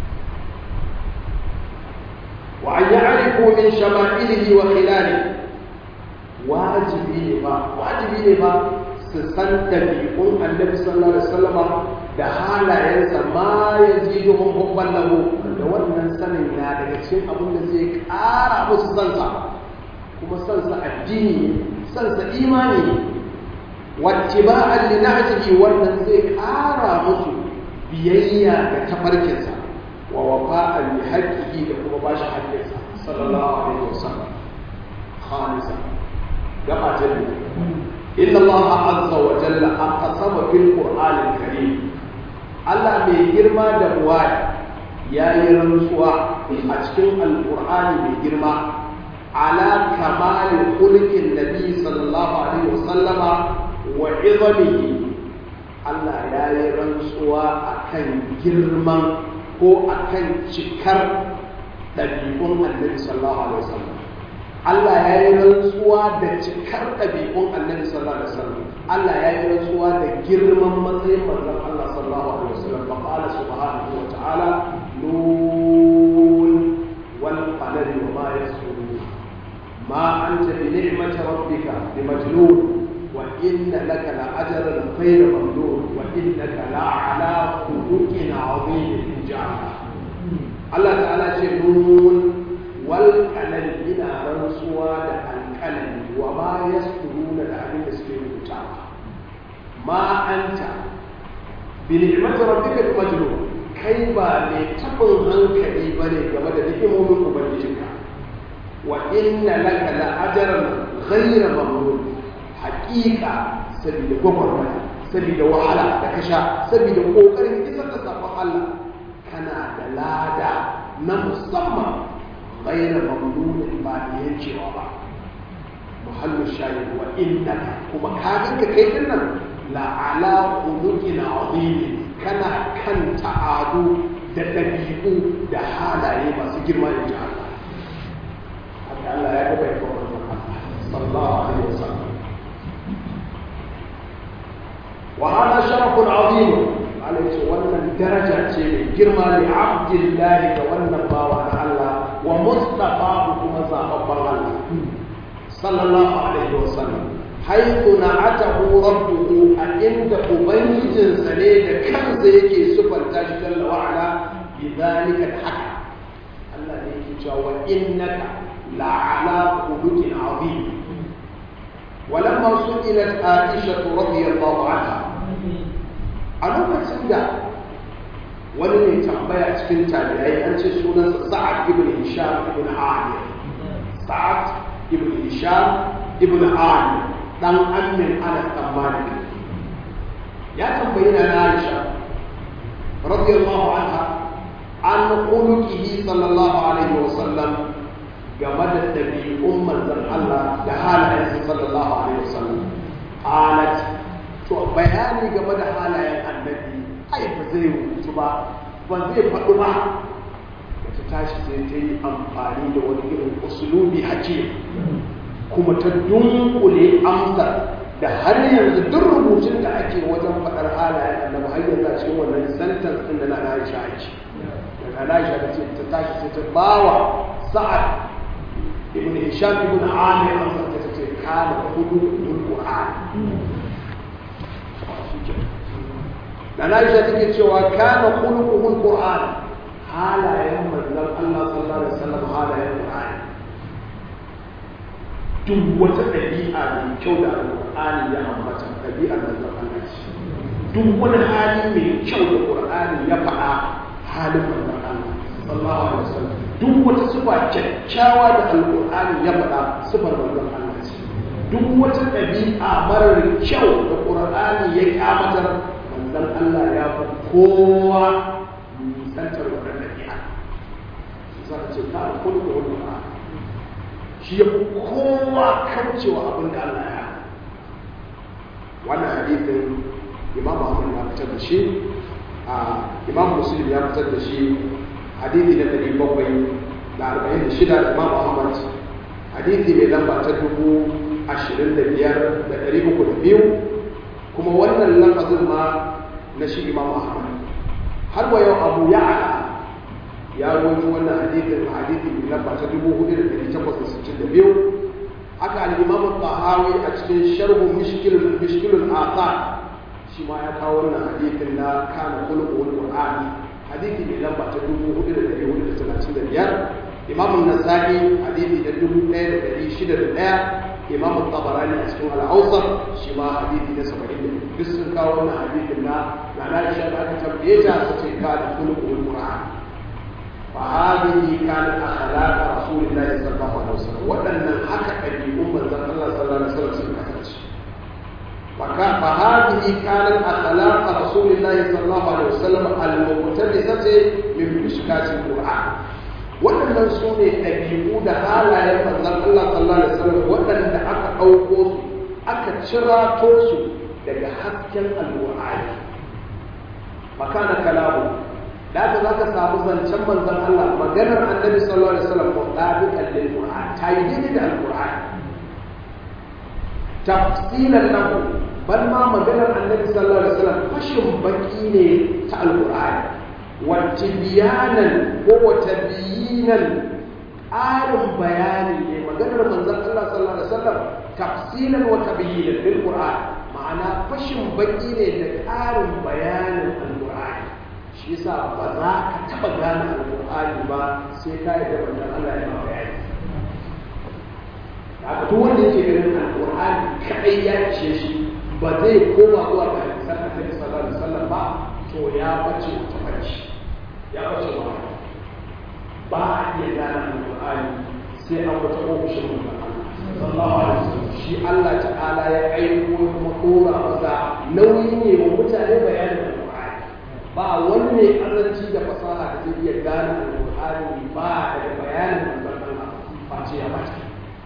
wa an ya'rifu min shama'ilihi wa khilalihi wajibi ne ba wajibi ne ba su san dabi'un Annabi sallallahu alaihi wasallama da halayensa ma ya zido hubban lahu da wannan sanin ya daga cikin abin da zai ƙara musu sansa kuma sansa addini sansa imani wacce ba a linahjihi wannan zai ƙara musu biyayya ga tafarkinsa wa wafa'an bi haqqihi da kuma bashi haƙƙinsa sallallahu alaihi wasallam khamisa gaba ta biyu inna allaha azza wa jalla aqsama fil qur'anil karim Allah mai girma da buwaya ya yi rantsuwa a cikin alkur'ani mai girma ala kamalin kulkin nabi sallallahu alaihi wasallama wa izamihi Allah ya yi rantsuwa akan girman ko akan cikar ɗabi'un annabi sallallahu alaihi wasallam Allah ya yi rantsuwa da cikar ɗabi'un annabi sallallahu alaihi wasallam Allah ya yi rantsuwa da girman matsayin manzon Allah sallallahu alaihi wasallam fa qala subhanahu wa ta'ala nun wal qalami wa ma yasrun ma anta bi ni'mati rabbika bimajnun wa inna laka la ajran ghayra mamnun wa innaka la ala khuluqin 'azim ja'ala Allah ta'ala ce nun wal qalami ina rantsuwa da alqalami wa ma yasrun da abin da suke rubuta ma anta bi ni'mati rabbika bimajnun kai ba mai tabin hankali bane game da ni'imomin ubangijinka wa inna laka la ajran ghayra mamnun haqiqa sabida gwagwarmaya sabida wahala da kasha sabida kokarin isar da sabon Allah kana da lada na musamman ghayra mamnun ba da yankewa ba muhallu shayi wa innaka kuma ka ganka kai din nan la ala khuluqin azim kana kan ta'adu da dabi'u da halaye masu girma in ji Allah haka Allah ya ga bai kuma sallallahu alaihi wasallam wa hada sharafun azim Allah ce wannan daraja ce mai girma li abdillahi ga wannan bawa na Allah wa mustafa kuma zababban Allah sallallahu alaihi wasallam haithu na'atahu rabbuhu a inda ubangijinsa ne da kansa yake sufanta shi jalla wa ala bi zalika haka Allah ne yake cewa wa innaka la'ala khuluqin azim ولما سئلت عائشة رضي الله عنها a lokacin da wani mai tambaya cikin tabi'ai an ce sunansa sa'ad ibn hisham ibn amir sa'ad ibn hisham ibn amir dan amin anas dan malik ya tambayi na aisha radiyallahu anha an khuluqihi sallallahu alaihi wa sallam game da dabi'un manzon Allah da halayen sallallahu alaihi wa sallam qalat to bayani game da halayen annabi ai ba zai rubutu ba ba zai faɗi ba da ta tashi sai ta yi amfani da wani irin usulubi hakim kuma ta dunkule amsar da har yanzu duk rubutun da ake wajen faɗar halayen annabi har yanzu a cikin wannan sentence ɗin da na Aisha ake daga Aisha ta ce ta tashi sai ta bawa Sa'ad ibn Hisham ibn Amir amsar ta ce kana hudu Qur'an da na isha take cewa kana khuluquhul qur'an halayen manzon Allah sallallahu alaihi wasallam halayen qur'an duk wata dabi'a mai kyau da alqur'ani ya ambata dabi'ar manzon Allah ce duk wani hali mai kyau da qur'ani ya faɗa halin manzon Allah sallallahu alaihi wasallam duk wata sifa kyakkyawa da alqur'ani ya faɗa sifar manzon Allah ce duk wata ɗabi'a marar kyau da qur'ani ya kyamatar dan Allah ya fi kowa nisantar wannan ɗabi'a za ka ce ka alkulu da wani ba shi ya fi kowa kaucewa abin da Allah ya wannan hadithin imam Ahmad ya fitar da shi a imam Muslim ya fitar da shi hadithi na ɗari bakwai da arba'in da shida da imam Ahmad hadithi mai lamba ta dubu ashirin da biyar da ɗari uku da biyu kuma wannan lafazin ma na shi imam ahmad har wa yau abu ya'ala ya rawaito wannan hadithin hadithi mai lamba ta 4862 haka al-imam al-tahawi a cikin sharhu mishkilul mishkilul athar shi ma ya kawo wannan hadithin na kana khuluqul qur'an hadithi mai lamba ta 4435 imam an-nasa'i hadithi da 1601 imam al-tabarani a cikin al-awsat shi ma hadithi na 70 duk sun kawo wannan hadithin na na Aisha da aka tambaye ta su ce ka da khuluqul Qur'an fa hadhihi kanat akhlaq Rasulullah sallallahu alaihi wasallam wadannan haka dabi'un manzon Allah sallallahu alaihi wasallam sun kasance fa fa hadhihi kanat akhlaq Rasulullah sallallahu alaihi wasallam al-muqtadisati min mishkatil Qur'an waɗannan su ne ɗabi'u da halayen manzon Allah sallallahu alaihi wasallam waɗanda aka ɗauko su aka cirato su daga hasken alqur'ani makana kalamu da haka za ka samu zancen manzon Allah maganar annabi sallallahu alaihi wasallam ko dabiqan lil qur'an ta yi daidai da alqur'ani tafsilan lahu bal ma maganar annabi sallallahu alaihi wasallam fashin baki ne ta alqur'ani wa tibyanan ko wa tabyinan ƙarin bayani ne maganar manzon Allah sallallahu alaihi wasallam tafsilan wa tabyinan bil qur'an ma'ana fashin baki ne da ƙarin bayanin alqur'ani shi yasa ba za ka taba gane alqur'ani ba sai ka yi da manzon Allah ya bayani haka duk wanda yake ganin alqur'ani kadai ya ishe shi ba zai koma zuwa ga hadisan annabi sallallahu alaihi wasallam ba to ya bace ta bace ya bace wa ba a iya gane alqur'ani sai an wata ofishin manzon Allah sallallahu alaihi wasallam shi Allah ta'ala ya aiko kuma dora masa nauyi ne wa mutane bayanin alqur'ani ba wani ne azanci da fasaha da zai iya gane alqur'ani ba da bayanin manzon Allah face ya bace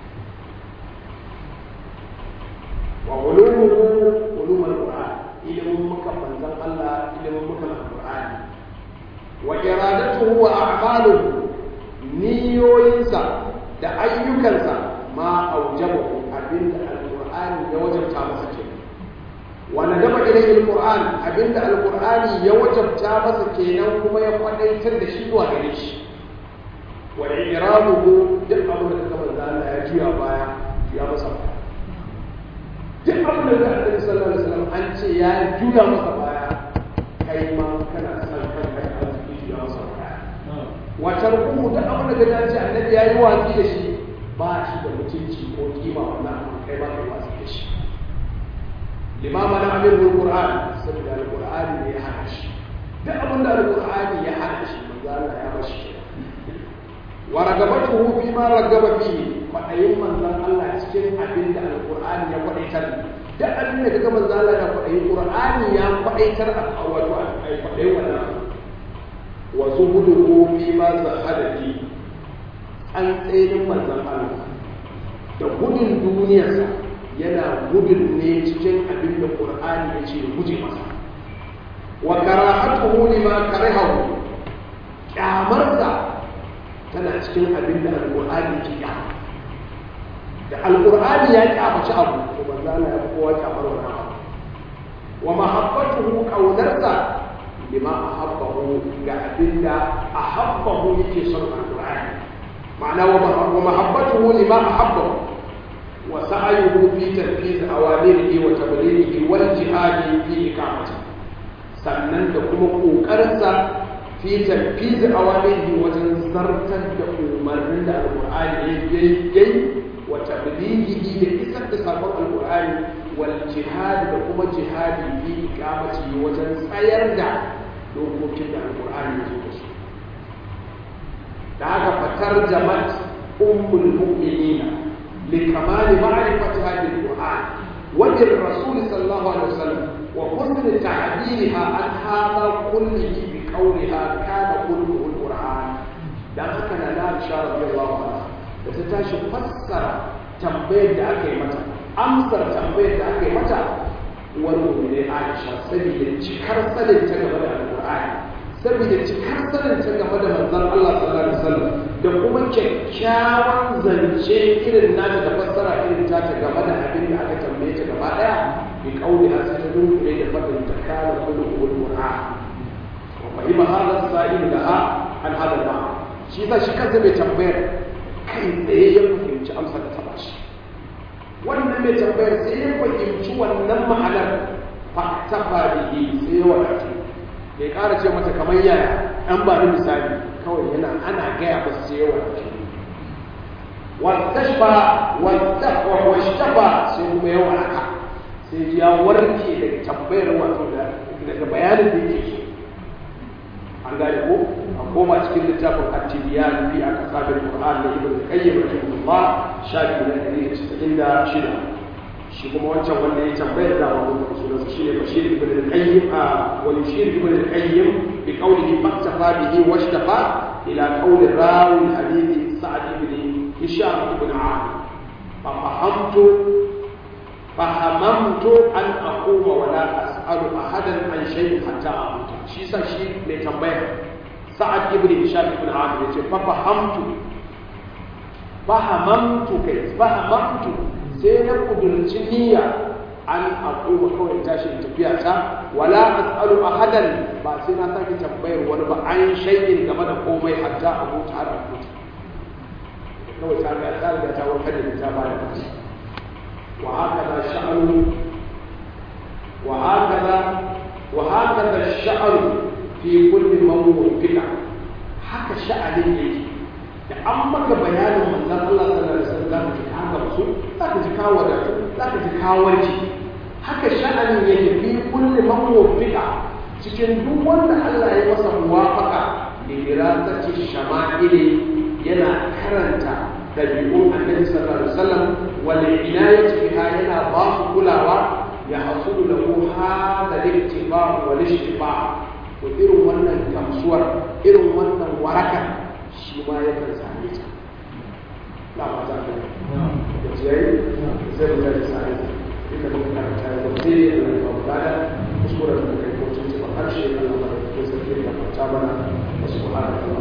وعلومه علوم القرآن ilimin muka manzan Allah ilimin muka alƙur'ani wa iradatuhu wa a'maluhu niyoyinsa da ayyukansa ma aujabahu abinda alƙur'ani ya wajabta masa ke wa nadaba ilayhi alqur'an abinda alqur'ani ya wajabta masa kenan kuma ya kwadaitar da shi zuwa gare shi wa iraduhu duk abin da kamar Allah ya jiya baya ya masa baya duk abin da annabi sallallahu alaihi wasallam an ce ya juya masa baya kai ma kana san kanka ka juya masa baya wa tarkuhu duk abin da ya ce annabi yayi watsi da shi ba shi da mutunci ko kima wannan kai ba kai watsi da shi limama na amir qur'an saboda alqur'ani ne ya hana shi duk abin da alqur'ani ya hana shi manzo Allah ya bashi wa ragabatuhu fi ma ragaba fihi kwaɗayin manzan Allah cikin abin da alƙur'ani ya kwaɗaitar duk abin da kaga manzan Allah ya kwaɗayi ƙur'ani ya kwaɗaitar a wato a kwaɗayin wannan wa zuhuduhu fi ma zahada fi an tsayin manzan Allah da gudun duniyarsa yana gudun ne cikin abin da ƙur'ani ya ce guje masa wa karahatuhu lima karahahu kyamarsa tana cikin abin da alƙur'ani ke kyamar da alƙur'ani ya kyamaci abu to manzo Allah ya fi kowa kyamar wannan abu wa mahabbatuhu qaunarsa lima ahabbahu ga abinda ahabbahu yake son alƙur'ani ma'ana wa mahabbatuhu lima ahabbahu wa sa'yuhu fi tanfiz awamirihi wa tablighihi wal jihadi fi iqamati sannan da kuma kokarinsa fi tanfiz awamirihi wajen zartar da umarnin da alƙur'ani yayi وتبليغه لإسد سابق القرآن والجهاد لكم جهاد في إقامته وجن سيرجع لو كنت القرآن يزوج دعك فترجمت أم المؤمنين لكمال معرفة هذا القرآن وللرسول صلى الله عليه وسلم وحسن تعبيرها عن هذا كله بقولها كان كله القرآن دعك لا رضي الله عنها da ta tashi fassara tambayar da aka yi mata amsar tambayar da aka yi mata wani ne Aisha saboda cikar sanin ta game da Alƙur'ani saboda cikar sanin ta game da manzon Allah sallallahu alaihi wasallam da kuma kyakkyawan zance irin nata da fassara irin ta ta game da abin da aka tambaye ta gaba daya bi kauli a sai ta dunkule da fadin ta kana kullu Qur'an wa fahima hadha as-sa'il laha an hada al-ma'na shi ba shi kansa mai tambayar kai tsaye ya fahimci amsa da ta bashi wannan mai tambayar sai ya fahimci wannan ma'anar faktafa bihi sai ya wadatu bai ƙara ce mata kamar yaya an ba ni misali kawai yana ana gaya ba sai ya wadatu wastashfa wastafa washtafa sai kuma ya waraka sai ya warke daga tambayar wato daga bayanin da yake so an gane ko a koma cikin littafin at-tibyan fi aqsabil qur'an da ibn qayyim rahimahullah shafi na 196 shi kuma wancan wanda ya tambayar da wa sunan shi ne bashir ibn al-qayyim a wa bashir ibn al-qayyim bi qawlihi faktafa bihi washtafa ila qawli rawi al-hadith sa'd ibn hisham ibn amr fa fahamtu fahamamtu an aquma wa la as'alu ahadan an shay'in hatta amuta shi sa shi mai tambaya sa'ad ibn hisham ibn amir yace fa fahamtu fahamamtu kai fahamamtu sai na kudurci niyya an aquma kawai tashi tafiya ta wala as'alu ahadan ba sai na sake tambayar wani ba an shay'in game da komai hatta amuta har amuta kawai ta ga ta riga ta warkar da ta bada kashi وهكذا الشعر وهكذا وهكذا الشعر في كل موضوع بدع haka sha'anin yake da an maka bayanin manzon Allah sallallahu alaihi wasallam zaka ji ka gamsu zaka ji ka wadatu zaka ji ka warke haka sha'anin yake fi kulli mawdu bid'a cikin duk wanda Allah ya masa muwafaqa da dirasati shama'ili yana karanta dabi'un annabi sallallahu alaihi wasallam wal inayati biha yana ba su kulawa ya hasulu lahu hada al-ittiba wal ishtiba to irin wannan gamsuwar irin wannan waraka shi ma ya kan same ta la ba ta da da jiyayi sai mu ta sai inda muka karanta ya ba sai ya da ba ba da kuskure da kai ko tun ba harshe Allah ba ko sai ya ba ta bana subhanallahi